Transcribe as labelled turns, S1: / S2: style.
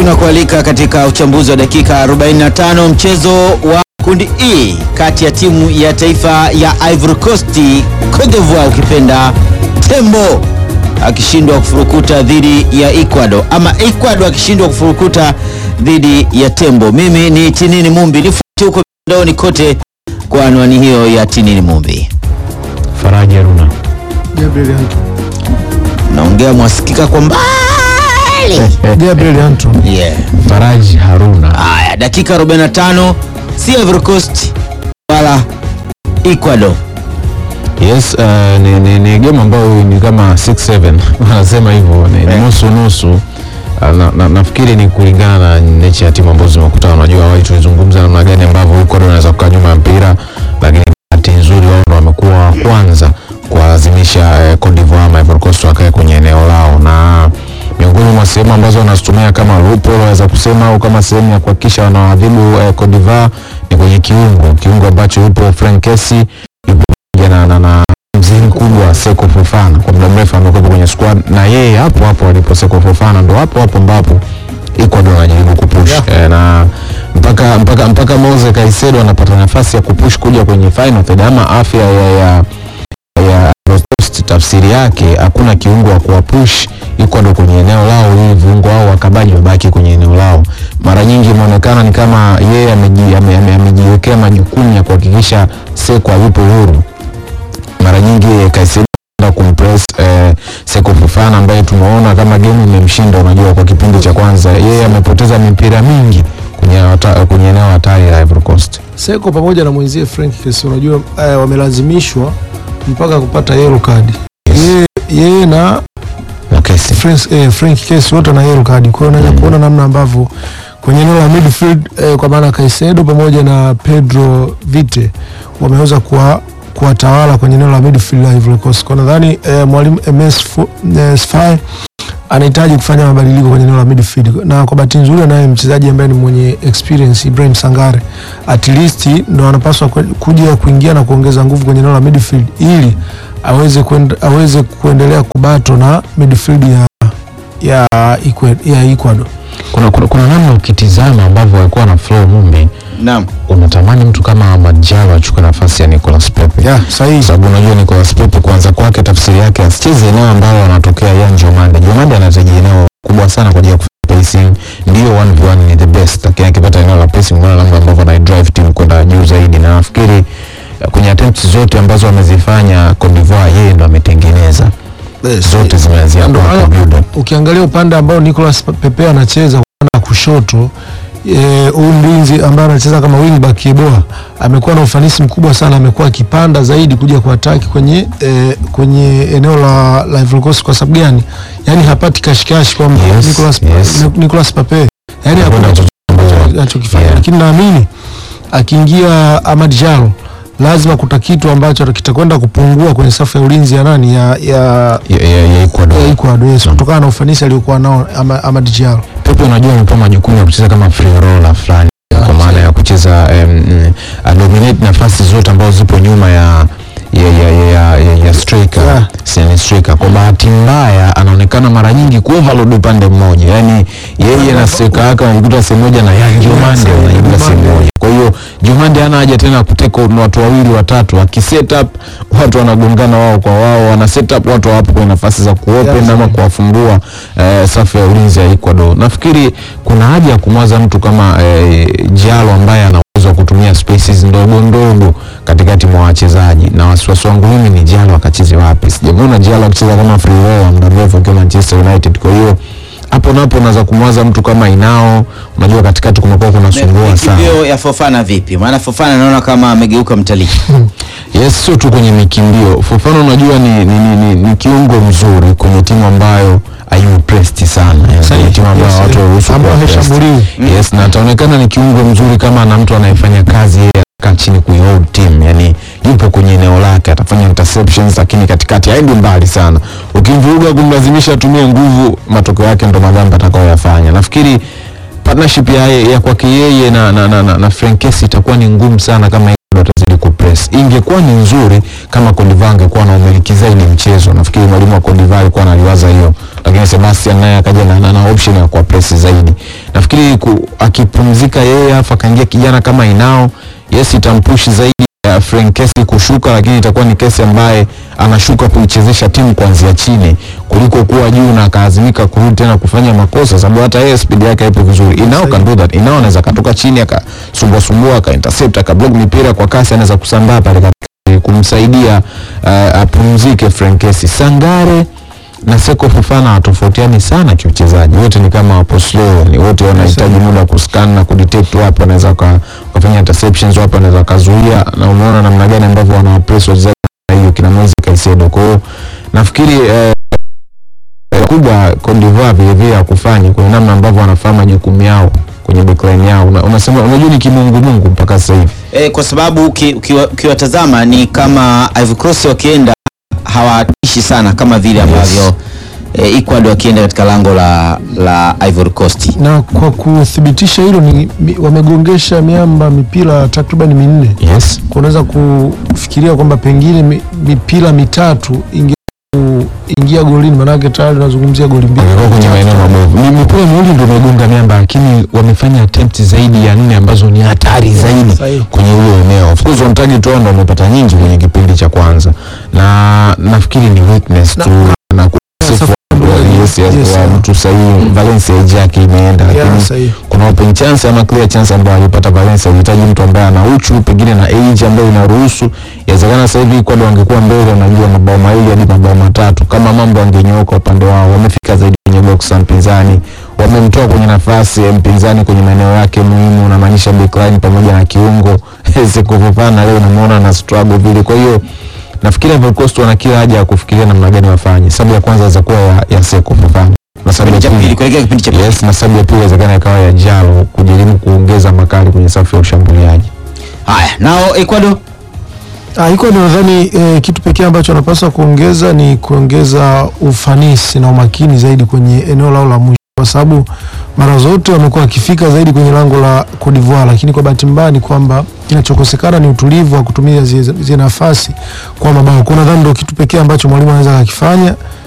S1: tunakualika katika uchambuzi wa dakika 45 mchezo wa kundi E kati ya timu ya taifa ya Ivory Coast, Cote d'Ivoire ukipenda Tembo akishindwa kufurukuta dhidi ya Ecuador ama Ecuador akishindwa kufurukuta dhidi ya Tembo. Mimi ni Tinini Mumbi, nifuate huko mitandaoni kote kwa anwani hiyo ya Tinini Mumbi.
S2: Faraji Haruna.
S3: Gabriel Anto.
S1: Naongea mwasikika kwa mbali.
S3: Gabriel Anto.
S1: Yeah.
S2: Faraji Haruna.
S1: Haya, dakika 45 si Ivory Coast wala Ecuador.
S2: Yes, uh, ni, ni, ni game ambayo ni kama 6-7 wanasema hivyo ni, ni
S1: Eh.
S2: nusu nusu. Uh, na, na, nafikiri ni kulingana na nature ya timu ambazo zimekutana. Unajua awali tulizungumza namna gani ambavyo Ecuador wanaweza kukaa nyuma ya mpira, lakini bahati nzuri wao ndo wamekuwa wa kwanza kuwalazimisha eh, Cote d'Ivoire ama Ivory Coast wakae kwenye eneo lao na miongoni mwa sehemu ambazo wanazitumia kama loophole waweza kusema au kama sehemu ya kuhakikisha wanawadhibu eh, Cote d'Ivoire ni kwenye kiungo, kiungo ambacho yupo Frank Kessie yupo pamoja na, na, na mzee mkubwa Seko Fofana kwa muda mrefu amekuwa kwenye squad na yeye hapo hapo alipo Seko Fofana ndo hapo hapo ambapo Ecuador anajaribu kupush eh, na mpaka mpaka mpaka Moise Caicedo anapata nafasi ya kupush kuja kwenye final third ama afya ya, ya ya Ivory Coast tafsiri yake hakuna kiungo wa kuwapush Ecuador kwenye eneo lao ili viungo wao wakabaji wabaki kwenye eneo lao. Mara nyingi imeonekana ni kama yeye ameji- ame- ame- amejiwekea majukumu ya kuhakikisha Seko yupo huru. Mara nyingi Caicedo anaenda kumpress eh, Seko Fofana ambaye tumeona kama game imemshinda. Unajua, kwa kipindi cha kwanza yeye amepoteza mipira mingi kwenye hata- kwenye eneo hatari la Ivory Coast.
S3: Seko pamoja na mwenzie Frank Kessy unajua eh, wamelazimishwa mpaka kupata yellow card. Yeye yeye na
S2: na Kessie.
S3: Frank, eh, Frank Kessy wote na yellow card. Kwa hiyo unaweza kuona namna ambavyo kwenye eneo la midfield eh, kwa maana Caicedo pamoja na Pedro Vite wameweza kuwa kuwatawala kwenye eneo la midfield la Ivory Coast. Kwa nadhani eh, mwalimu MS Fu- eh, Sfae anahitaji kufanya mabadiliko kwenye eneo la midfield, na kwa bahati nzuri anaye mchezaji ambaye ni mwenye experience Ibrahim Sangare, at least ndo anapaswa kwe- kuja kuingia na kuongeza nguvu kwenye eneo la midfield ili aweze kuend, aweze kuendelea kubato na midfield ya ya Ecuador, ya Ecuador.
S2: Kuna, kuna, kuna namna ukitizama ambavyo walikuwa na flow Mumbi
S1: Naam.
S2: unatamani mtu kama Amad Diallo achukue nafasi ya Nicolas Pepe
S3: Yeah, sahihi.
S2: kwa sababu unajua Nicolas Pepe kuanza kwake tafsiri yake asicheze eneo ambalo anatokea Yan Jomande. Jomande anahitaji eneo kubwa sana kwa ajili ya kufanya pacing, ndio 1v1 ni the best, lakini akipata eneo la pacing, unaona namna ambavyo ana drive team kwenda juu zaidi, na nafikiri eh, kwenye attempts zote ambazo amezifanya Cote d'Ivoire yeye ndo ametengeneza zote, zimeanzia
S3: Ndo
S2: kwa
S3: maana
S2: build up.
S3: ukiangalia upande ambao Nicolas Pepe anacheza upande wa kushoto eh, huyu mlinzi ambaye anacheza kama wingback Yeboah amekuwa na ufanisi mkubwa sana, amekuwa akipanda zaidi kuja kuataki kwenye eh, kwenye eneo la, la Ivory Coast. Kwa sababu gani? Yani hapati kashikashi kwamba
S2: Yes,
S3: Nicolas,
S2: yes.
S3: Ni- Nicolas Pepe yani
S2: Hakuna
S3: hakuna
S2: chochote ambacho-
S3: anachokifanya
S2: Yeah.
S3: lakini naamini akiingia Amad Diallo lazima kuta kitu ambacho kitakwenda kupungua kwenye safu ya ulinzi ya nani ya, ya,
S2: ya, ya, ya Ecuador.
S3: ya Ecuador yes, kutokana na ufanisi aliokuwa nao Ama- Amad Diallo.
S2: Pepe unajua amepewa majukumu ya kucheza kama free roller fulani kwa maana ya kucheza um, adominate nafasi zote ambazo zipo nyuma ya ya ya ya, ya, ya striker
S3: Yeah.
S2: yeah. striker. Kwa bahati mbaya anaonekana mara nyingi kuoverload upande mmoja, yani yeye na striker yake wanajikuta sehemu moja na Yan Jomande wanajikuta sehemu moja. Kwa hiyo Jomande hana haja tena kuteka watu wawili watatu, akiset up watu wanagongana wao kwa wao, wana set up watu hawapo kwenye nafasi za kuopen
S3: Yeah,
S2: ama kuwafungua eh, safu ya ulinzi ya Ecuador. Nafikiri kuna haja ya kumwaza mtu kama eh, Diallo ambaye ana uwezo wa kutumia spaces ndogo ndogo katikati mwa wachezaji, na wasiwasi wangu mimi ni Diallo akacheze wapi. Sijamwona Diallo akicheza kama free roller muda mrefu akiwa Manchester United. Kwa hiyo hapo napo unaweza kumwaza mtu kama Inao, unajua katikati kumekuwa kunasumbua sana.
S1: Mikimbio ya Fofana vipi? Maana Fofana naona kama amegeuka mtalii.
S2: Yes, sio tu kwenye mikimbio. Fofana unajua ni, ni, ni, ni, ni kiungo mzuri kwenye timu ambayo haiupresti sana, yani kwenye timu ambayo
S3: Yes,
S2: watu waruhusu
S3: ambayo
S2: kuwa pressed.
S3: hashambuliwi.
S2: Yes, na ataonekana ni kiungo mzuri kama na mtu anayefanya kazi yeye kaa chini kuihold team, yani yupo kwenye eneo lake, atafanya interceptions, lakini katikati haendi mbali sana. Ukimvuruga kumlazimisha atumie nguvu, matokeo yake ndo madhambi atakayoyafanya. Nafikiri partnership ya, ya kwake yeye na, na, na, na, na Frank Kessie itakuwa ni ngumu sana kama Ecuador atazidi kupress. Ingekuwa ni nzuri kama Cote d'Ivoire angekuwa na umiliki zaidi mchezo. Nafikiri mwalimu wa Cote d'Ivoire alikuwa analiwaza hiyo, lakini Sebastian naye akaja na, na, na option ya kuwa press zaidi, nafikiri ku, akipumzika yeye alafu akaingia kijana kama Inao, yes itampushi zaidi ya Frank Kesi kushuka, lakini itakuwa ni Kesi ambaye anashuka kuichezesha timu kuanzia chini kuliko kuwa juu na akaazimika kurudi tena kufanya makosa, sababu hata yeye speed yake haipo vizuri. Inao can do that. Inao anaweza katoka chini akasumbua sumbua aka intercept akablock mipira kwa kasi, anaweza kusambaa pale katikati kumsaidia uh, apumzike Frank Kesi. Sangare na Seko Fofana hawatofautiani sana kiuchezaji, wote ni kama wapo slow, ni wote wanahitaji muda wa kuscan na kudetect wapi wanaweza waka- wakafanya interceptions, wapi wanaweza wakazuia, na umeona namna gani ambavyo wanawapress wachezaji na hiyo kina Moise Caicedo. Kwa hiyo nafikiri eh, eh, kubwa Cote d'Ivoire vile vile ya kufanya kwenye namna ambavyo wanafahamu majukumu yao kwenye backline yao. Una- Unasema unajua ni kimungu mungu mpaka sasa hivi.
S1: E, kwa sababu uki- ukiwa- ukiwatazama ni kama Ivory Coast wakienda hawatishi sana kama vile ambavyo e, Ecuador wakienda katika lango la, la Ivory Coast.
S3: na kwa kuthibitisha hilo ni mi- wamegongesha miamba mipira takriban minne
S2: Yes.
S3: Kwa unaweza kufikiria kwamba pengine mi- mipira mitatu inge ingia golini, maanake tayari unazungumzia goli mbili.
S2: wamekuwa kwenye maeneo mabovu. Ni mipira miwili ndio imegonga miamba, lakini wamefanya attempt zaidi ya nne ambazo ni hatari zaidi
S3: Sahihi.
S2: kwenye hilo eneo. Of course on target wao ndio wamepata nyingi kwenye kipindi cha kwanza, na nafikiri ni weakness
S3: Na-
S2: tu na kukosefu wa- yes, yes,
S3: Yes,
S2: wa
S3: yeah.
S2: mtu sahihi. Valencia age yake imeenda,
S3: Yeah,
S2: lakini
S3: sahihi.
S2: kuna open chance ama clear chance ambayo alipata Valencia. Unahitaji mtu ambaye ana uchu pengine na age ambayo inaruhusu. Inawezekana sasa hivi Ecuador wangekuwa mbele, unajua mabao mawili hadi mabao matatu, kama mambo yangenyooka upande wao. Wamefika zaidi kwenye box ya mpinzani, wamemtoa kwenye nafasi ya mpinzani kwenye maeneo yake muhimu, unamaanisha backline pamoja na kiungo Seko Fofana leo unamuona na struggle vile, kwa hiyo nafikiri Ivory Coast wana kila haja ya kufikiria namna gani wafanye. Sababu ya kwanza inaweza kuwa ya, ya Seko Fofana na sababu
S1: Kipindi
S2: ya
S1: cha pili
S2: pili
S1: kuelekea kipindi cha pili.
S2: Yes, na sababu ya pili inawezekana ikawa ya Jalo kujaribu kuongeza makali kwenye safu ya ushambuliaji.
S1: Haya, nao Ecuador
S3: Ah, iko ni nadhani eh, kitu pekee ambacho wanapaswa kuongeza ni kuongeza ufanisi na umakini zaidi kwenye eneo lao la mwisho, kwa sababu mara zote wamekuwa wakifika zaidi kwenye lango la Cote d'Ivoire, lakini kwa bahati mbaya ni kwamba kinachokosekana ni utulivu wa kutumia zile zile nafasi kwa mabao. Kwa nadhani ndio kitu pekee ambacho mwalimu anaweza akakifanya